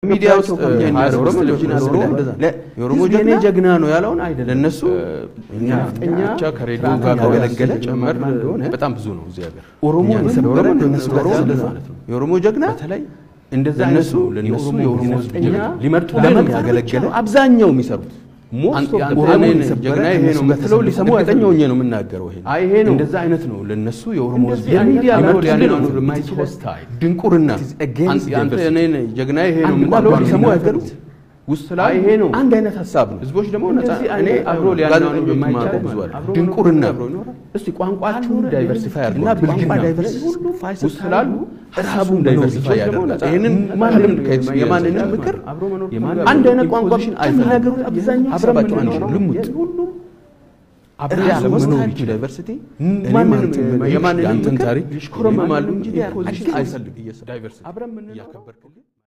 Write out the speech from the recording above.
ሚዲያ ውስጥ ኦሮሞ ጀግና ጀግና ነው ያለውን አይደለም። ለእነሱ እኛ ብቻ ከሬዲዮ ጋር ካገለገለ ጨመር በጣም ብዙ ነው። እዚህ ሀገር ኦሮሞ የሰበረ ለእነሱ ማለት ነው። የኦሮሞ ጀግና በተለይ እንደዛ እነሱ ለእነሱ የኦሮሞ ሊመርጡ ለምን ያገለገለ አብዛኛው የሚሰሩት ጀግና ይሄ ነው የምትለው ሊሰሙ እርግጠኛ ሆኜ ነው የምናገረው። ይሄ ነው እንደዛ አይነት ነው ለእነሱ የኦሮሞ ሚዲያ ሊያኖር የማይችል ድንቁርና አንተ እኔን ጀግና ይሄ ነው የምትለው ሊሰሙ አይገሩት ውስጥ ላይ ይሄ ነው አንድ አይነት ሀሳብ ነው። ህዝቦች ደግሞ እኔ አብሮ ሊያናኑ የማይችል ብዙ አለ ድንቁርና እስቲ ቋንቋችሁን ዳይቨርሲፋይ አድርጉ እና ብልግና ዳይቨርሲፋይ ውስጥ ስላሉ ሀሳቡን ዳይቨርሲፋይ ያደርጋል። ይህንን ማንም የማንንም ምክር አንድ አይነት ቋንቋሽን አይፈናገሩት አብዛኛው ሀሳባቸው አንድ ልሙጥ አብሮ ያለመኖር ይችላል ዳይቨርሲቲ የማንንም ምክር ይሽኮረማሉ እንጂ አይፈልግ ዳይቨርሲቲ አብረን ምን እያከበርክልኝ